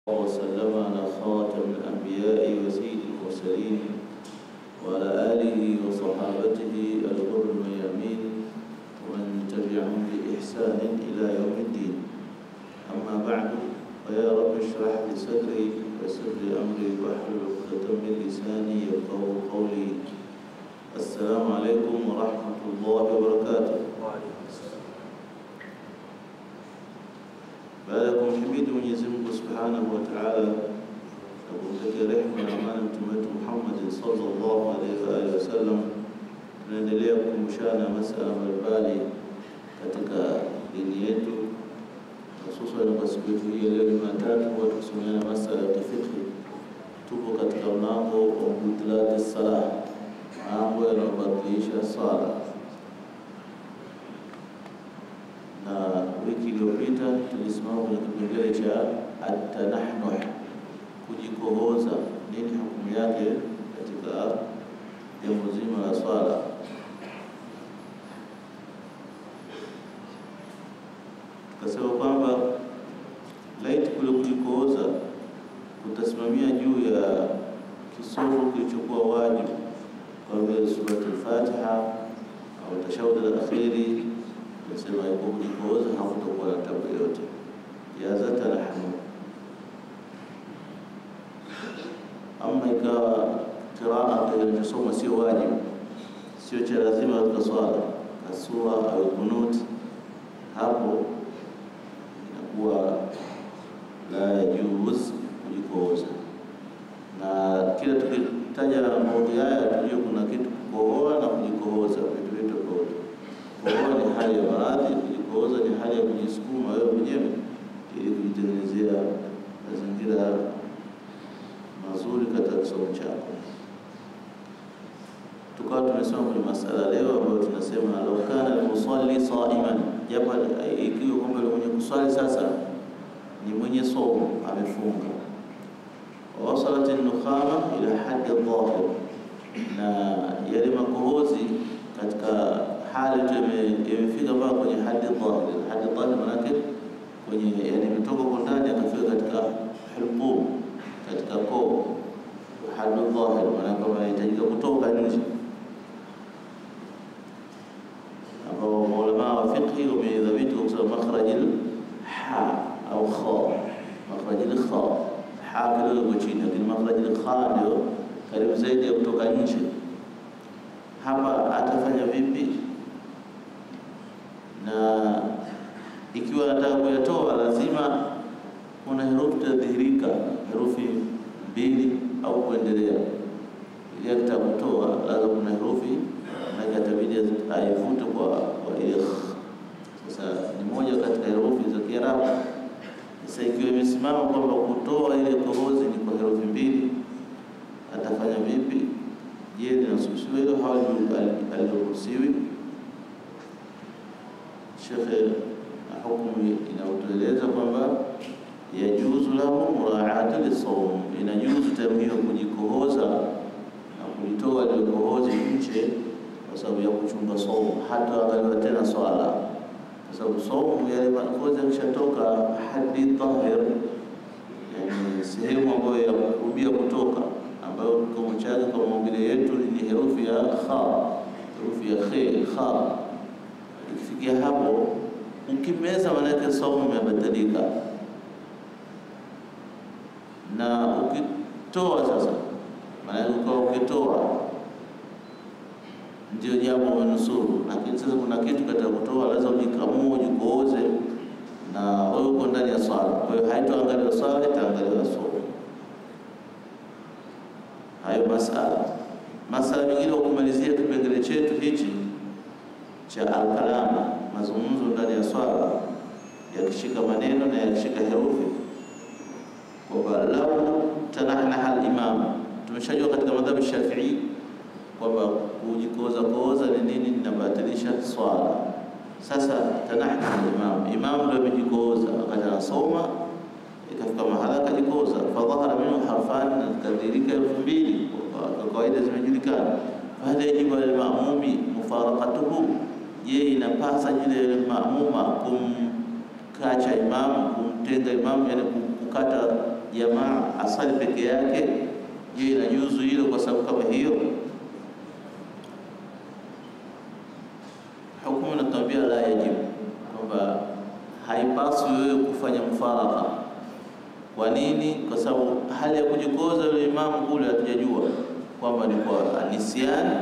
وسلم على خاتم الأنبياء وسيد المرسلين وعلى آله وصحابته الغر الميامين ومن تبعهم بإحسان إلى يوم الدين أما بعد فيا رب اشرح لي صدري ويسر لي أمري واحلل عقدة من لساني يفقهوا قولي السلام عليكم ورحمة الله وبركاته baada ya kumhimidi Mwenyezi Mungu Subhanahu wa Ta'ala na kumtakia rehema na amani mtume wetu Muhammad sallallahu alaihi wa alihi wasallam, tunaendelea kukumbushana masala mbalimbali katika dini yetu, hususan kwa siku yetu hii leo Jumatatu, huwa tukisomeana masala ya kifikhi. Tupo katika mlango wa butulati salah, mambo yanayobatilisha sala na wiki iliyopita tulisimama kwenye kipengele cha atanahnuh, kujikohoza. Nini hukumu yake katika jambo zima la swala? Tukasema kwamba laiti kule kujikohoza kutasimamia juu ya kisomo kilichokuwa wajibu kama vile surati al-Fatiha au tashahud al-akhiri nasema iko kujikohoza hakutakuwa na tabu yoyote jazata nahnu. Ama ikawa kiraa kinachosoma sio wajibu, sio cha lazima katika swala, kasura au kunut, hapo inakuwa la yajuz kujikohoza. Na kila tukitaja maudhui haya tujue kuna kitu kukohoa na kujikohoza, vitu vitu tofauti. Kukohoa ni hali ya maradhi, kujikohoza ni hali ya kujisukuma wewe mwenyewe ili kujitengenezea mazingira mazuri katika kisomo chako. Tukawa tumesoma kwenye masala leo ambayo tunasema law kana almusalli saiman, japo ikiwa kwamba yule mwenye kuswali sasa ni mwenye somo amefunga, wasalat nukhama ila haddi dhahir, na yale makohozi katika hali tu imefika mpaka kwenye hadi dhahir. Hadi dhahir manake kwenye yani imetoka kwa ndani akafika katika hulqum, katika koo. Hadi dhahir manake kama inahitajika kutoka nje, ambao maulama wa fiqhi wamedhabiti kwa kusema makhrajil ha au kha, makhrajil kha ha kidogo chini, lakini makhrajil kha ndio karibu zaidi ya kutoka nje. Hapa atafanya vipi? na ikiwa anataka kuyatoa lazima kuna herufi tadhihirika, herufi mbili au kuendelea. Ili akitaka kutoa lazima kuna herufi na itabidi aivute kwa kwa ile. Sasa ni moja katika herufi za Kiarabu. Sasa ikiwa imesimama kwamba kutoa ile kohozi ni kwa herufi mbili, atafanya vipi? Je, linasusiwa hilo au haliruhusiwi? Shekhe na hukumu inaotueleza kwamba yajuzu lahu muraatu lisawm, inajuzu tamhiyo kujikohoza na kulitoa ile kohozi nje kwa sababu ya kuchunga saumu, hata angaliwa tena swala, kwa sababu saumu yale makohozi yakishatoka hadi dhahir, yani sehemu ambayo ya kurubia kutoka, ambayo kikomo chake kwa maumbile yetu ni herufi ya kha, herufi ya khe kha Ikifikia hapo ukimeza, manake saumu imebadilika, na ukitoa sasa, manake ukawa ukitoa ndio jambo umenusuru. Lakini sasa kuna kitu katika kutoa, lazima ujikamue, ujikooze, na wewe uko ndani ya swala. Kwa hiyo haitoangaliwa swala, itaangaliwa saumu. Hayo masala masala mengine, kumalizia kipengele chetu hichi cha alkalama, mazungumzo ndani ya swala yakishika maneno na yakishika herufi, kwamba lau tanahnaha al-imam. Tumeshajua katika madhhabi Shafii kwamba kujikoza koza ni nini, linabatilisha swala. Sasa tanahnaha al-imam, imam ndio amejikoza wakati anasoma, ikafika mahala akajikoza, fadhahara minhu harfani, na zikadirika herufi mbili kwa kawaida zimejulikana. Fahal yajibu al-mamumi mufaraqatuhu Je, inapasa yule maamuma kumkacha imamu, kumtenga imamu, yani kukata jamaa asali peke yake, je, inajuzu hilo kwa sababu kama hiyo? Hukumu inatuambia la yajibu, kwamba haipaswi wewe kufanya mfaraka. Kwa nini? Kwa sababu hali ya kujikoza yule imamu kule hatujajua kwamba ni kwa anisiani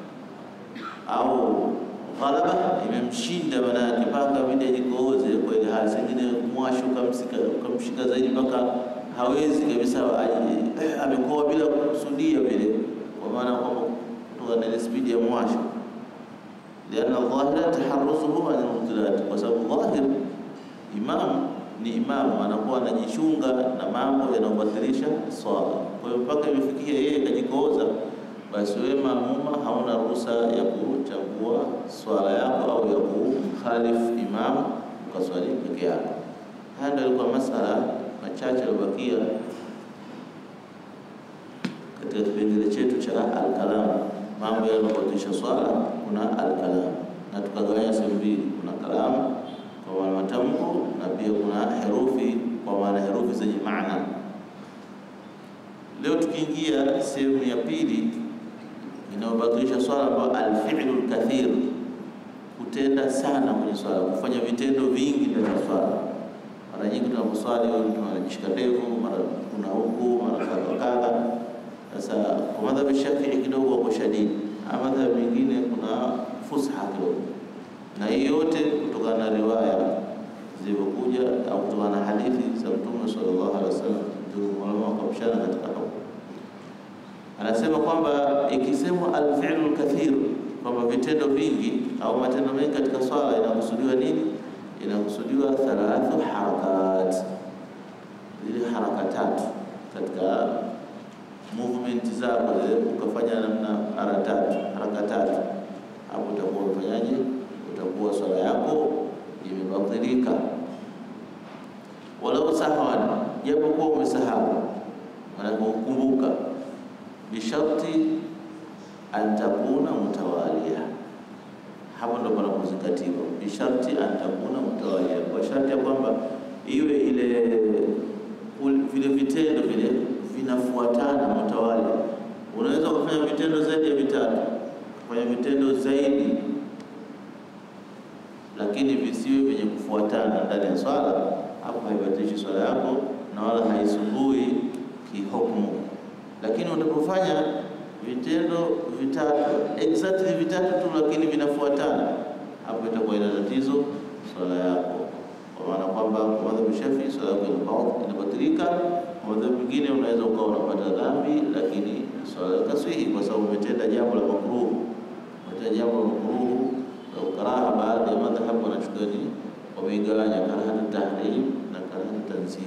au ghalaba imemshinda, manake mpaka abidi ajikooze kwa ile hali, sengine mwasho ukamshika zaidi mpaka hawezi kabisa, amekoa bila kusudia vile, kwa maana kwamba kutoka na ile spidi ya mwasho lianna dhahira taharuzuhu an mubtilat, kwa sababu dhahir imam ni imamu anakuwa anajichunga na mambo yanayobatilisha swala. Kwa hiyo mpaka imefikia yeye kajikooza, basi wewe maamuma hauna ruhusa ya kuchagua swala yako au ya kumkhalifu imamu ukaswali peke yako. Haya ndio alikuwa masala machache yaliyobakia katika kipengele chetu cha alkalam mambo yanayobatilisha swala. Kuna alkalam na tukagawanya sehemu mbili, kuna kalamu kwa maana matamko na pia kuna herufi kwa maana herufi zenye maana. Leo tukiingia sehemu ya pili inayobatilisha swala, ambayo alfi'lu lkathir, kutenda sana kwenye swala, kufanya vitendo vingi ndani ya swala. Mara nyingi tunaposwali mtu anajishika ndevu, mara kuna huku, mara kadha kadha. Sasa kwa madhhabi Shafii kidogo wako shadidi, ama madhhabi mengine kuna fusha kidogo, na hii yote kutokana na riwaya zilivyokuja au kutokana na hadithi za Mtume sallallahu alaihi wasallam. Ulama wakapishana katika hapo, anasema kwamba ikisemwa alfi'lu lkathir, kwamba vitendo vingi au matendo mengi katika swala, inakusudiwa nini? Inakusudiwa thalathu harakat, zile haraka tatu katika movement zako zile, ukafanya namna mara tatu haraka tatu, hapo utakuwa umefanyaje? Utakuwa swala yako imebatilika. Walau sahwan, japokuwa umesahau, maanake ukumbuka, bisharti an takuna mutawalia. Hapo ndo panapozingatiwa, bisharti an takuna mutawalia, kwa sharti ya kwamba iwe ile vile vitendo vile vinafuatana mutawali. Unaweza kufanya vitendo zaidi ya vitatu, kufanya vitendo zaidi, lakini visiwe vyenye kufuatana ndani ya swala. Hapo haibatilishi swala yako na wala haisumbui kihukumu. Lakini utapofanya vitendo vitatu exactly vitatu tu, lakini vinafuatana, hapo itakuwa ina tatizo swala yako, kwa maana kwamba kwa madhhabu Shafii swala yako inabatilika madhehebu mengine unaweza ukawa unapata dhambi, lakini swala kaswihi, kwa sababu umetenda jambo la makruh, umetenda jambo la makruh la ukaraha. Baadhi ya madhhabu wanachukua ni wameigawanya karahatu tahrim na karahatu tanzih.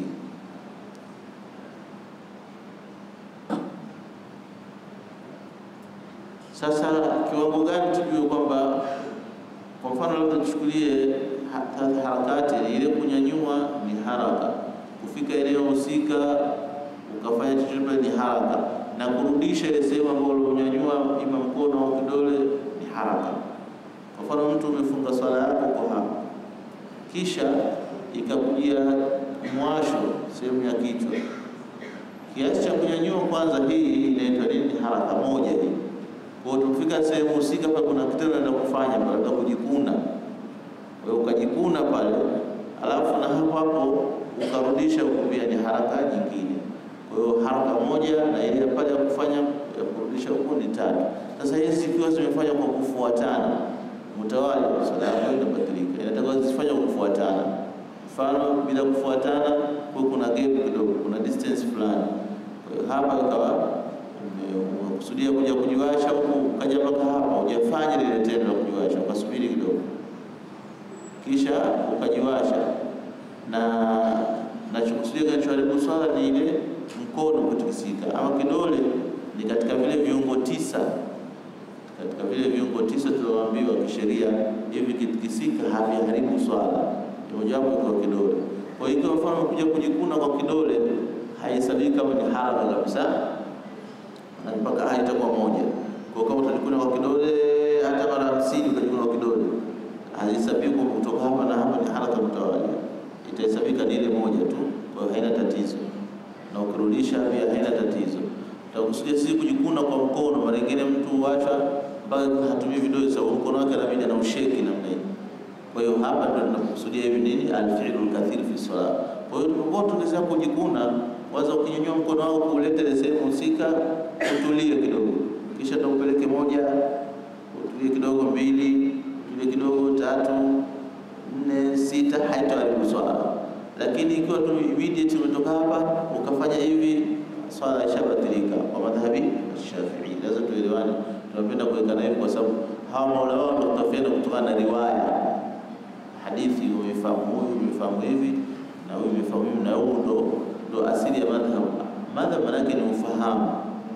Sasa kiwango gani tujue kwamba, kwa mfano labda tuchukulie harakati ile, kunyanyua ni haraka kufika eneo husika ukafanya chochote ni haraka, na kurudisha ile sehemu ambayo ulionyanyua ima mkono au kidole ni haraka. Kwa mfano mtu umefunga swala yako kwa hapa, kisha ikakujia mwasho sehemu ya kichwa, kiasi cha kunyanyua kwanza, hii inaitwa nini? Haraka moja hii. Kwa hiyo tukifika sehemu husika pale, kuna kitendo naenda kufanya pale, labda kujikuna, wewe ukajikuna pale, alafu na hapo hapo ukarudisha ukupia ni haraka nyingine. Kwa hiyo haraka moja na ile pale ya kufanya ya kurudisha huko ni tatu. Sasa hizi zikiwa zimefanya kwa kufuatana mtawali, swala yako inabadilika, inatakiwa zifanye kwa kufuatana. Mfano bila kufuatana, kwa kuna gap kidogo, kuna distance fulani. Kwa hiyo hapa ikawa umekusudia kuja kujiwasha huku, ukaja mpaka hapa, hujafanya lile tendo la kujiwasha, ukasubiri kidogo, kisha ukajiwasha na nachokusudia kinachoharibu swala ni ile mkono kutikisika, ama kidole ni katika vile viungo tisa, katika vile viungo tisa tulioambiwa kisheria, hivi kitikisika haviharibu swala, mojawapo iko kidole. Kwa hiyo mfano kuja kujikuna kwa kidole haihesabiki kama ni haraka kabisa, na mpaka ah, itakuwa moja. Kwa kama utajikuna kwa kidole hata mara hamsini ukajikuna kwa kidole haihesabiki kutoka hapa na hapa ni haraka mtawalia itahesabika ni ile moja tu, kwa hiyo haina tatizo. na ukirudisha pia haina tatizo. Tutakusudia sisi kujikuna kwa mkono, mara nyingine mtu huacha mpaka hatumii vidole sa mkono wake anabidi na usheki namna hii. Kwa hiyo hapa ndio tunakusudia hivi nini, alfi'lu alkathir fi salat. Kwa hiyo tunapokuwa tunasema kujikuna, kwanza ukinyanyua mkono wako kuuleta ile sehemu husika, utulie kidogo, kisha tukupeleke moja, utulie kidogo, mbili, utulie kidogo, tatu, nne, sita, haitaharibu swala. Lakini ikiwa tu immediate umetoka hapa ukafanya hivi, swala ishabatilika kwa madhhabi Shafii. Lazima tuelewane, tunapenda kuwekana hivi kwa sababu hawa maulama wanatofautiana kutokana na riwaya hadithi umefahamu huyu umefahamu hivi na huyu umefahamu hivi, na huu ndo ndo asili ya madhhab. Madhhab manake ni ufahamu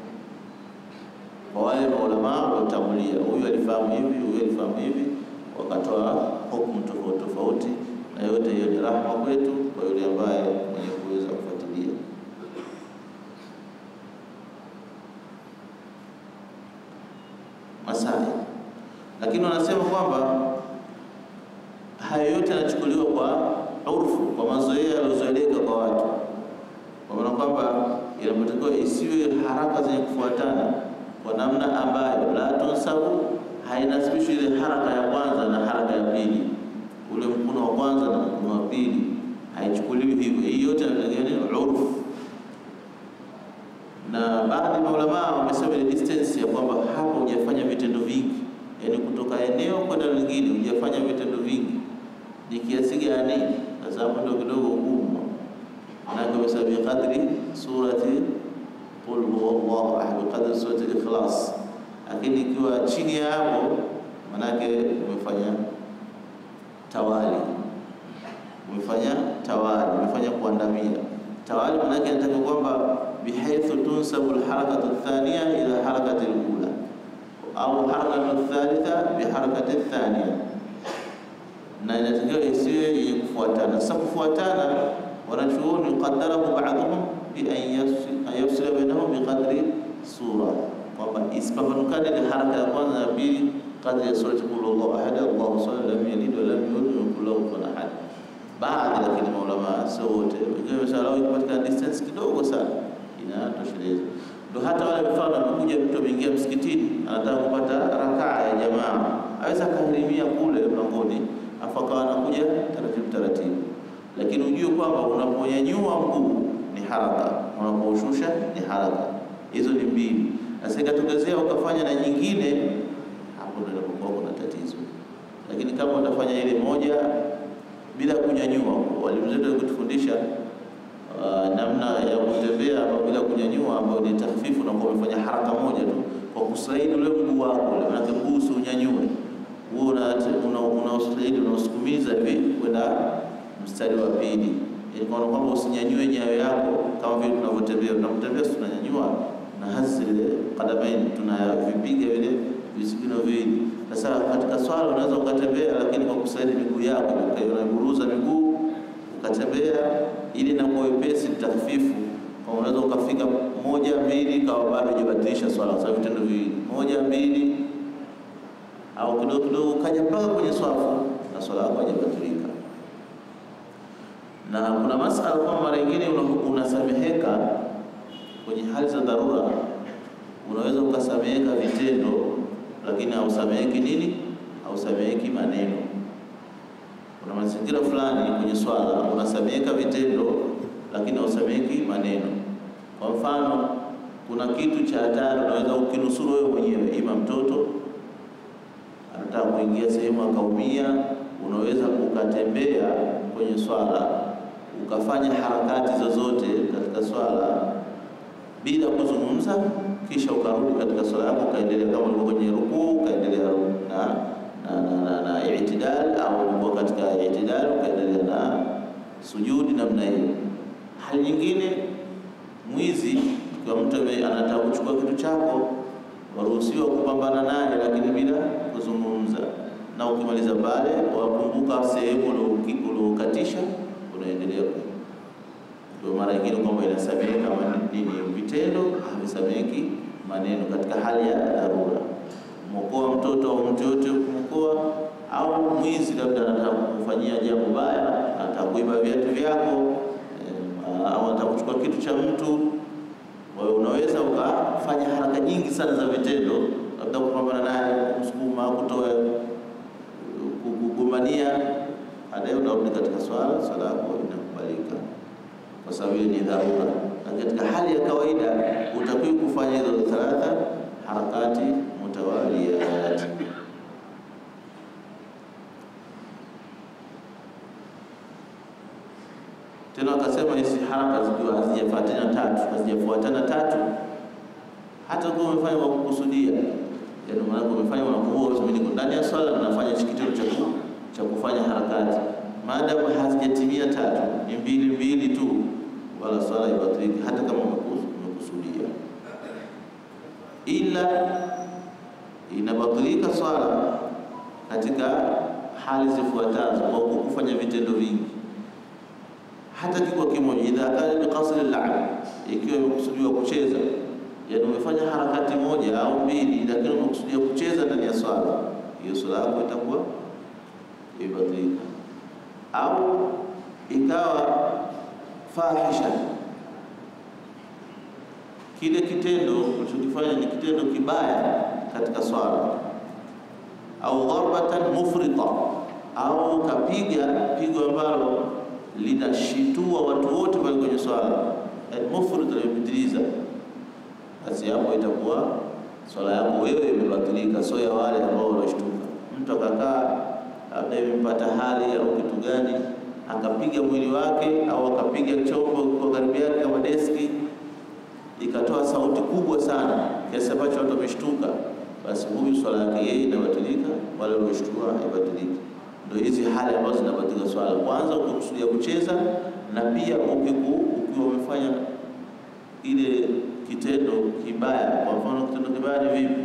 kwa wale maulama waliotangulia, huyu alifahamu hivi, huyu alifahamu hivi, wakatoa hukumu tofauti tofauti, na yote hiyo ni rahma kwetu kwa yule ambaye mwenye kuweza kufuatilia. Masai, lakini wanasema kwamba haya yote yanachukuliwa kwa urfu, kwa mazoea yaliyozoeleka kwa watu, kwa maana kwamba inapotakiwa isiwe haraka zenye kufuatana kwa namna ambayo la tunsabu, hainasibishwi ile haraka ya kwanza na haraka ya pili, ule mkono wa kwanza na mkono wa pili, haichukuliwi hivyo. Hii yote ni urfu, na baadhi ya maulamaa wamesema ile distance ya kwamba hapa hujafanya vitendo vingi, yaani kutoka eneo kwenda lingine hujafanya vitendo vingi ni kiasi gani? Sasa hapo ndio kidogo ugumu, manake amesema biqadri surati qul huwallahu ahad, biqadri surati Ikhlas. Lakini ikiwa chini ya hapo, manake umefanya tawali, umefanya tawali, umefanya kuandamia tawali. Manake anataka kwamba bihaithu tunsabu alharakatu athaniya ila harakati alula au harakatu thalitha biharakati thaniya na inatakiwa isiwe yenye kufuatana. Sasa kufuatana, wanachuoni qadarahu ba'dhum bi an yafsila bainahum biqadri sura, kwamba isipambanukane ile haraka ya kwanza na pili kadri ya surati qul huwallahu ahad Allahu samad lam yalid wa lam yulad wa lam yakul lahu kufuwan ahad. Baadhi lakini maulama sio wote, wengine wameshalau ikipatikana distance kidogo sana inatosheleza. Ndio hata wale mfano amekuja mtu ameingia msikitini anataka kupata rakaa ya jamaa, aweza akahirimia kule mlangoni afu akawa anakuja taratibu taratibu, lakini ujue kwamba unaponyanyua mguu ni haraka, unapoushusha ni haraka. Hizo ni mbili. Sasa ikatokezea ukafanya na nyingine, hapo ndio inapokuwa kuna tatizo. Lakini kama utafanya ile moja bila kunyanyua, walimu zetu walikutufundisha uh, namna ya kutembea ama bila kunyanyua, ambayo ni tahfifu, na kwa umefanya haraka moja tu kwa kusaidi ule mguu wako, maana mguu usiunyanyue huo unaostahili unausukumiza hivi kwenda mstari wa pili, yaani kwa kwamba usinyanyue nyayo yako kama vile tunavyotembea. Tunapotembea si tunanyanyua na hasi ile kadamaini tunavipiga vile visigino viwili. Sasa katika swala unaweza ukatembea, lakini kwa kusaidi miguu yako unaburuza miguu ukatembea, ili na kwa wepesi takfifu, kwa unaweza ukafika moja mbili, kawa bado hujabadilisha swala, kwa sababu vitendo viwili, moja mbili au kidogo kidogo kaja mpaka kwenye swafu na swala yako haijabatilika. Na kuna masala kwamba mara nyingine unasameheka kwenye hali za dharura, unaweza ukasameheka vitendo, lakini hausameheki nini? Hausameheki maneno. Kuna mazingira fulani kwenye swala unasameheka vitendo, lakini hausameheki maneno. Kwa mfano, kuna kitu cha hatari unaweza ukinusuru wewe mwenyewe, ima mtoto anataka kuingia sehemu akaumia, unaweza ukatembea kwenye swala ukafanya harakati zozote katika swala bila kuzungumza, kisha ukarudi katika swala yako ukaendelea, kama ulikuwa kwenye rukuu ukaendelea na na, na, na, na itidal au ulikuwa katika itidal ukaendelea na sujudi namna hiyo. Hali nyingine, mwizi, kwa mtu anataka kuchukua kitu chako waruhusiwa kupambana naye lakini bila kuzungumza, na ukimaliza pale wakumbuka sehemu uliokatisha, unaendelea. Ndio mara nyingine kwamba inasameheka nini vitendo, havisameheki maneno katika hali ya dharura. Mwokoa mtoto au mtu yote kumwokoa, au mwizi labda anataka kufanyia jambo baya, anataka kuiba viatu vyako, au anataka kuchukua kitu cha mtu. Kwa hiyo unaweza ukafanya haraka nyingi sana za vitendo, labda kupambana naye, kumsukuma, kutoa, kugombania, baadaye unarudi katika swala, swala yako inakubalika kwa sababu hiyo ni dharura. Na katika hali ya kawaida utakiwa kufanya hizo thalatha harakati mutawaliyat. Tena wakasema hizi haraka zikiwa hazijafuatana tatu, hazijafuatana tatu, hata kama umefanya kwa kukusudia, yaani maana umefanya unakumbuka, mimi niko ndani ya swala ninafanya hichi kitendo cha cha kufanya harakati, maadamu hazijatimia tatu, ni mbili mbili tu, wala swala ibatiliki, hata kama umekusudia, ila inabatilika swala katika hali zifuatazo, kwa kufanya vitendo vingi hata kikwa kimoja, idha kana bi qasri al-la'b, ikiwa imekusudiwa kucheza, yani umefanya harakati moja au mbili, lakini umekusudia kucheza ndani ya swala, hiyo swala yako itakuwa imebatilika. Au ikawa fahisha, kile kitendo ulichokifanya ni kitendo kibaya katika swala, au dharbatan mufrita, au kapiga pigo ambalo linashitua watu wote pale kwenye swala, mufrid limepitiliza, basi hapo itakuwa swala yako wewe imebatilika, sio ya wale ambao wanashtuka. Mtu akakaa labda imempata hali au kitu gani, akapiga mwili wake au akapiga chombo kwa karibu yake kama deski, ikatoa sauti kubwa sana kiasi ambacho watu wameshtuka, basi huyu swala yake yeye inabatilika, wale walioshtua haibatiliki. Ndio hizi hali ambazo zinabatika swala. Kwanza ukikusudia kucheza, na pia ukiwa umefanya ile kitendo kibaya. Kwa mfano, kitendo kibaya ni vipi?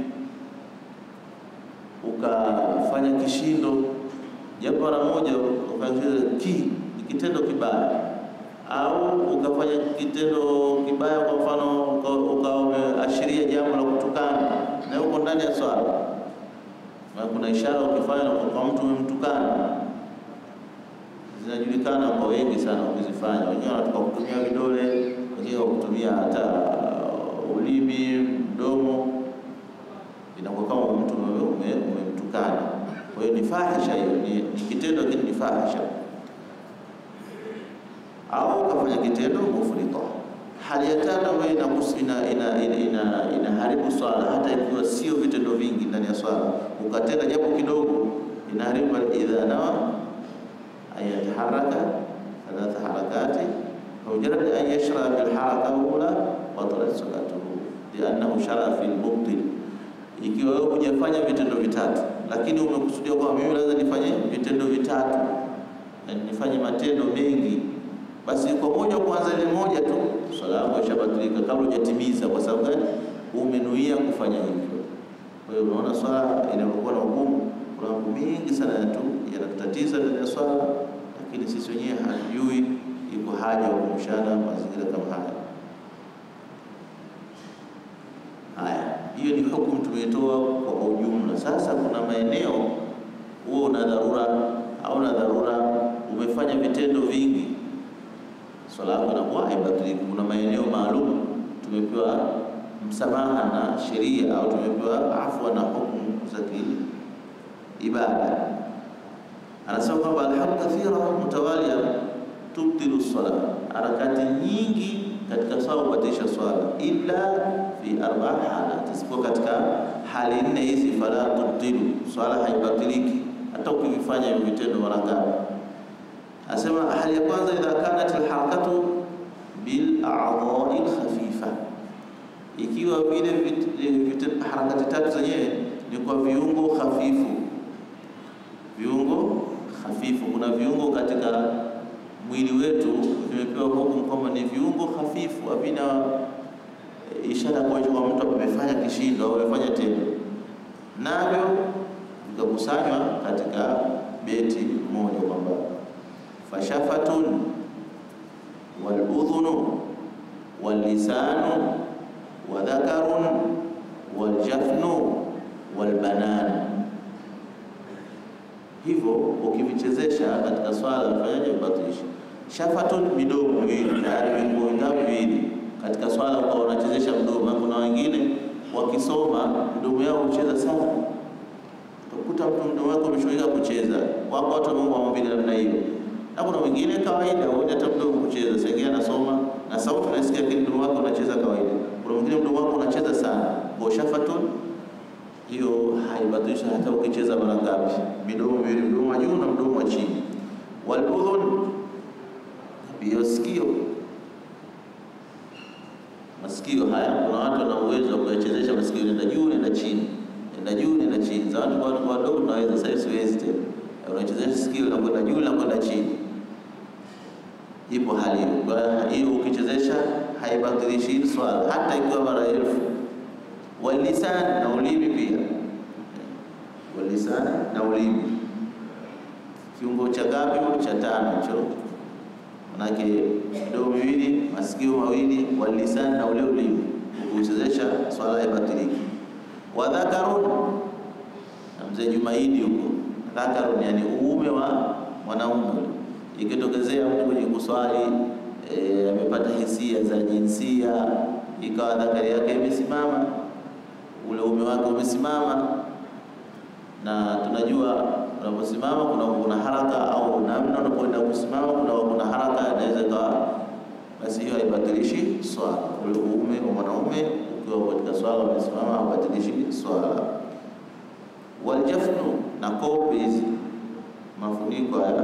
Ukafanya kishindo, japo mara moja ukafanya ki, ni kitendo kibaya. Au ukafanya kitendo kibaya, kwa mfano ukawa umeashiria jambo la kutukana, na uko ndani ya swala na kuna ishara ukifanya kwa mtu umemtukana, zinajulikana kwa wengi sana ukizifanya. Wengine wanataka kutumia vidole, wengine kutumia hata ulimi, mdomo, inakuwa kama mtu umemtukana. Kwa hiyo ni fahisha hiyo, ni, ni kitendo lakini ni fahisha. Au ukafanya kitendo mufrita. Hali ya tatu ambayo inaharibu swala hata ikiwa sio vitendo vingi ndani ya swala, ukatenda japo kidogo, inaharibu. idha nawa ayataharaka thalatha harakati mujarad an yashra bilharaka ula batalat salatuhu liannahu shara fi lmubtil. Ikiwa wewe hujafanya vitendo vitatu, lakini umekusudia kwamba mimi lazima nifanye vitendo vitatu na nifanye matendo mengi basi kwa moja kwanza ile moja tu swala yako ishabatilika kabla hujatimiza. Kwa sababu gani? Umenuia kufanya hivyo. Kwa hiyo unaona swala inapokuwa na ugumu, kuna mambo mengi sana tu yanatutatiza ndani ya swala, lakini sisi wenyewe hatujui. Iko haja ya kumshana mazingira kama haya. Haya, hiyo ni hukumu tumetoa kwa ujumla. Sasa kuna maeneo huo una dharura au na dharura, umefanya vitendo vingi swala yako inakuwa haibatiliki. Kuna maeneo maalum tumepewa msamaha na sheria au tumepewa afwa na hukumu za kiibada. Anasema kwamba alhamu kathira mutawalia tubtilu swala, harakati nyingi katika swala hubatilisha swala, illa fi arba halat, isipokuwa katika hali nne hizi. Fala tubtilu, swala haibatiliki hata ukivifanya hivyo vitendo mara ngapi. Asema hali ya kwanza, idha kanat alharakatu bil a'dha'i alkhafifa, ikiwa vile harakati tatu zenyewe ni kwa viungo hafifu. Viungo hafifu, kuna viungo katika mwili wetu vimepewa hukumu kwamba ni viungo hafifu, havina ishara kuonyesha kwa mtu amefanya kishindo au amefanya tendo, navyo vikakusanywa katika beti moja kwamba fashafatun waludhunu wallisanu wadhakarun waljafnu walbanan. Hivyo ukivichezesha katika swala ufanyaje? Ubatilisha. shafatun, midomo miwili, tayari viungo vingapi? Viwili. Katika swala ukawa unachezesha mdomo. Kuna wengine wakisoma mdomo yao hucheza sana, utakuta mtu mdomo wake umeshughulika kucheza. Wako watu wameumba maumbile namna hiyo, na kuna wengine kawaida, huoni hata mdomo kucheza. Sasa ingine anasoma na sauti unasikia, lakini mdomo wake unacheza kawaida. Kuna mwingine mdomo wake unacheza sana, kwa shafatun hiyo haibatilishi hata ukicheza mara ngapi. Midomo miwili, mdomo wa juu na mdomo wa chini. Waludhun, pia sikio. Masikio haya, kuna watu wana uwezo wa kuyachezesha masikio, nenda juu nenda chini, nenda juu nenda chini. Za watu kwa watu wadogo tunaweza, sasa siwezi tena. Unachezesha sikio na kwenda juu na kwenda chini, ipo hali hiyo. Kwa hiyo ukichezesha haibatilishi swala hata ikiwa mara elfu walisan na ulimi pia, walisan na ulimi, kiungo cha gapi? Cha tano hicho, manake midomo miwili, masikio mawili, walisan na ule ulimi, ukuchezesha swala haibatiliki. Wadhakarun na mzee Jumaidi huko, dhakarun yani uume wa mwanaume, ikitokezea mtu kwenye kuswali e, amepata hisia za jinsia, ikawa dhakari yake imesimama ule uume wake umesimama, na tunajua unaposimama kuna kuna haraka au namna unapoenda kusimama kuna kuna haraka, inaweza ikawa basi, hiyo haibatilishi swala. Ule uume wa mwanaume ukiwa katika swala umesimama, haubatilishi swala. Waljafnu, na kope hizi mafuniko haya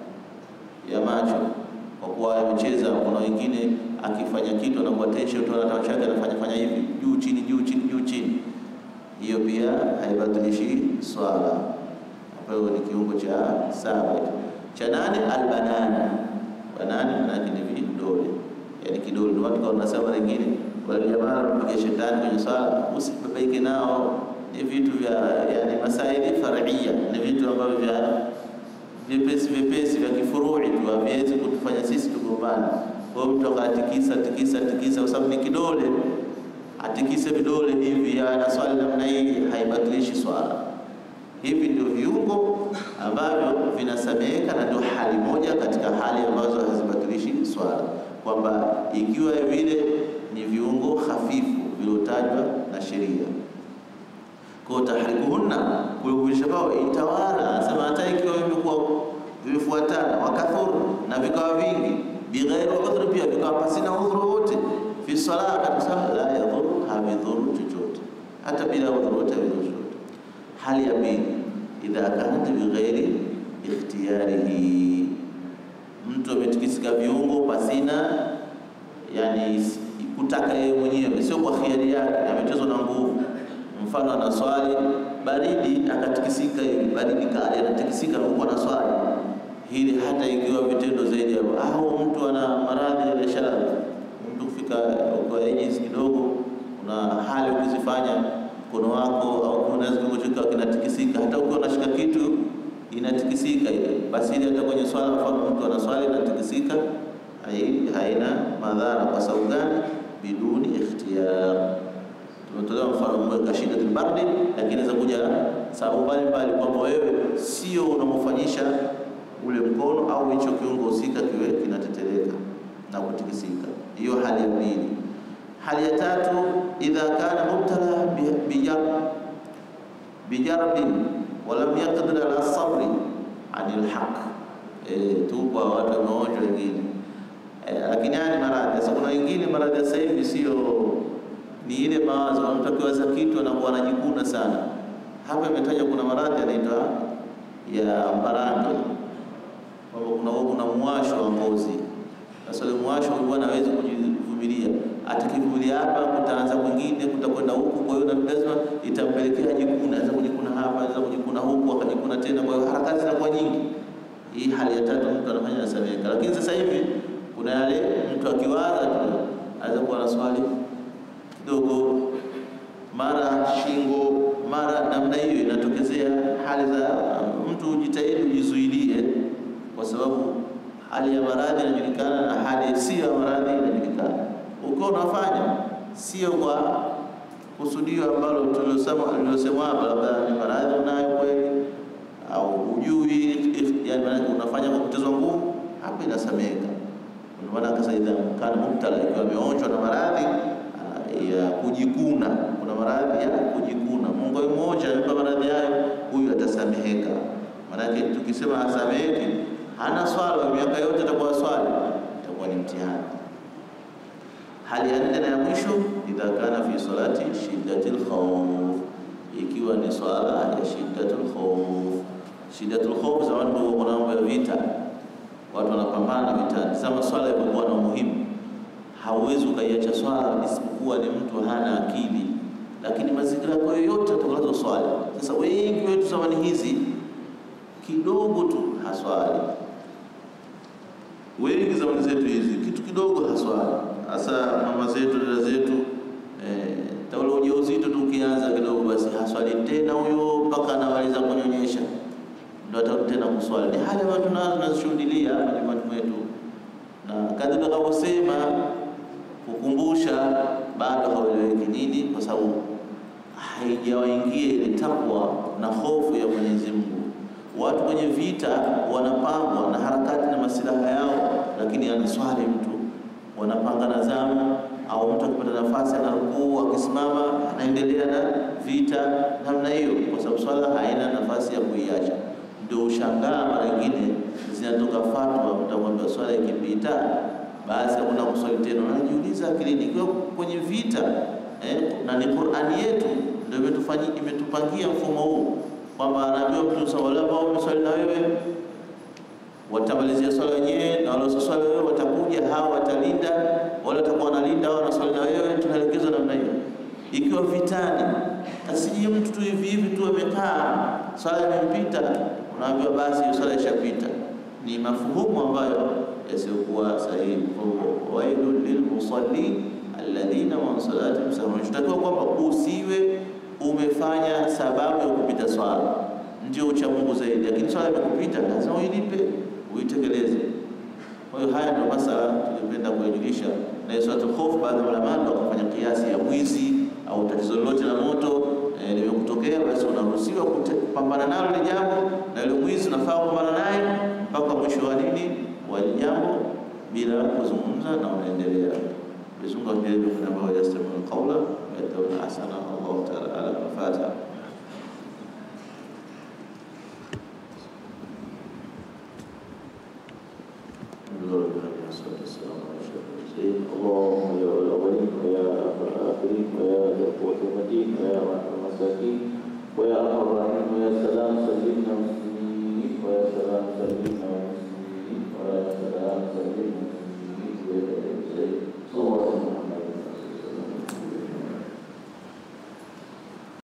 ya macho, kwa kuwa yamecheza. Kuna wengine akifanya kitu anakuwa tension tu, anataka chake anafanya fanya hivi juu chini, juu chini, juu chini hiyo pia haibatilishi swala, ambayo ni kiungo cha saba. Cha nane albanana, banani manake ni vidole, yani kidole. Ndio watu wanasema wengine wale jamaa wanapiga shetani kwenye swala, usibabaike nao. Ni vitu vya yani masaili faria, ni vitu ambavyo vya vyepesi vyepesi vya kifurui tu, haviwezi kutufanya sisi tugombane. Kwa hiyo mtu akatikisa tikisa tikisa, kwa sababu ni kidole atikise vidole hivi na swali namna hii haibatilishi swala. Hivi ndio viungo ambavyo vinasameheka, na ndio hali moja katika hali ambazo hazibatilishi swala, kwamba ikiwa vile ni viungo hafifu viliotajwa na sheria. Kwa tahrikuhunna, kuivisha kwao itawala, anasema hata ikiwa vimekuwa vimefuatana, wakathuru na vikawa vingi, bighairi udhri, pia vikawa pasina udhuru wote fi swala kabisa, la yadhuru, havidhuru chochote, hata bila udhuru wote havidhuru chochote. Hali ya pili, idha kanat bighairi ikhtiyarihi, mtu ametikisika viungo pasina yani kutaka yeye mwenyewe, sio kwa khiari yake, amechezwa na nguvu. Mfano ana swali baridi, akatikisika hivi, baridi kali, anatikisika huko na swali hili, hata ikiwa vitendo zaidi hapo, au mtu ana maradhi ya biashara kufika kwa ages kidogo, kuna hali ukizifanya mkono wako au unaweza kuchoka kinatikisika, hata ukiwa unashika kitu inatikisika ile, basi ile hata kwenye swala, mfano mtu ana swali inatikisika, haina madhara. Kwa sababu gani? Biduni ikhtiyar. Tumetolewa mfano mmoja shida bardi, lakini inaweza kuja sababu mbalimbali, kwamba wewe sio unamofanyisha ule mkono au hicho kiungo husika kiwe kinateteleka na kutikisika. Hiyo hali ya pili. Hali ya tatu, idha kana mubtala bijarbin walam yaqdir ala sabri anil haq. E, tupo watu wameonjwa wengine e, lakini haya ni maradhi. Sasa kuna wengine maradhi sasa hivi sio ni ile mawazo, mtu akiwaza kitu anakuwa anajikuna sana. Hapa imetaja kuna maradhi yanaitwa ya mbarange, kwamba kuna kuna muwasho wa ngozi sasa ule mwasho huyu bwana hawezi kujivumilia, atakivumilia hapa, kutaanza kwingine, kutakwenda huku. Kwa hiyo lazima itampelekea jikuna, anaweza kujikuna hapa, anaweza kujikuna huku, akajikuna tena. Kwa hiyo harakati zinakuwa nyingi. Hii hali ya tatu mtu anafanya nasameka. Lakini sasa hivi kuna yale mtu akiwaza tu anaweza kuwa na swali kidogo, mara shingo, mara namna hiyo, inatokezea hali za mtu. Ujitahidi ujizuilie, kwa sababu hali ya maradhi inajulikana na hali sio ya maradhi inajulikana. Ukiwa unafanya sio kwa kusudio ambalo tulilosema hapa, labda ni maradhi unayo kweli au ujui, yani unafanya kwa kutezwa nguvu, hapo inasameka. Ndio maana akasa idha kana mubtala, ikiwa ameonjwa na maradhi ya kujikuna. Kuna maradhi ya kujikuna, Mungu mmoja amempa maradhi hayo, huyu atasameheka. Maanake tukisema hasameheki, hana swala miaka yote, atakuwa swali, itakuwa ni mtihani. Hali ya nne na ya mwisho, idha kana fi salati shiddatil khawf, ikiwa ni swala ya shiddatul khawf. Shiddatul khawf, zamani ndio kuna mambo ya vita, watu wanapambana vitani. Sasa swala ilikuwa na umuhimu, hauwezi ukaiacha swala isipokuwa ni mtu hana akili, lakini mazingira yako yoyote utakalazo swali. Sasa wengi wetu zamani hizi kidogo tu haswali, wengi zamani zetu hizi kitu kidogo haswali hasa mama zetu dada zetu eh, taula ujauzito tu ukianza kidogo, basi haswali tena huyo mpaka anamaliza kunyonyesha, ndio atarudi tena kuswali. Ni hali ambayo tunazo tunazishuhudia majumbani mwetu, na kadri tutakavyosema kukumbusha, bado haueleweki nini, kwa sababu haijawaingia ile takwa na hofu ya Mwenyezi Mungu. Watu kwenye vita wanapangwa na harakati na masilaha yao, lakini anaswali mtu wanapanga na zamu au mtu akipata nafasi anarukuu, akisimama anaendelea na vita namna hiyo, kwa sababu swala haina nafasi ya kuiacha. Ndio ushangaa mara nyingine zinatoka fatwa, mtakwambia swala ikipita basi hakuna kuswali tena. Unajiuliza akilini, ikiwa kwenye vita eh, na ni Qur'ani yetu ndio imetufanyia imetupangia mfumo huu kwamba anaambiwa mtu sawala ambao umeswali na wewe watamalizia swala wenyewe na wale waswali wewe watakuja, hawa watalinda, wale watakuwa wanalinda hao wanaswali na wewe. Tunaelekezwa namna hiyo. Ikiwa vitani, asije mtu tu hivi hivi tu amekaa, swala imempita, unaambiwa basi hiyo swala ishapita. Ni mafuhumu ambayo yasiokuwa sahihi. Wailul lilmusallin alladhina hum an salatihim sahun. Tutakiwa kwamba usiwe umefanya sababu ya kupita swala ndio ucha Mungu zaidi, lakini swala imekupita, lazima uilipe, uitekeleze. Kwa hiyo haya ndio masala tulipenda kuyajulisha. Na suratul Khawf, baadhi ya ulama wakafanya kiasi ya mwizi au tatizo lolote la moto eh, limekutokea, basi unaruhusiwa kupambana nalo ile jambo, na ile mwizi unafaa kupambana naye mpaka mwisho wa nini wa jambo bila kuzungumza, na unaendelea Mwenyezi Mungu ajalie kuna ambao yastami'una qawla wa yattabi'una ahsana. Allahu ta'ala ala Fatiha. اللهم يا الأولين ويا الآخرين ويا ذا القوة المتين ويا رحم المساكين ويا أرحم الراحمين ويا سلام سلمنا مسلمين ويا سلام سلمنا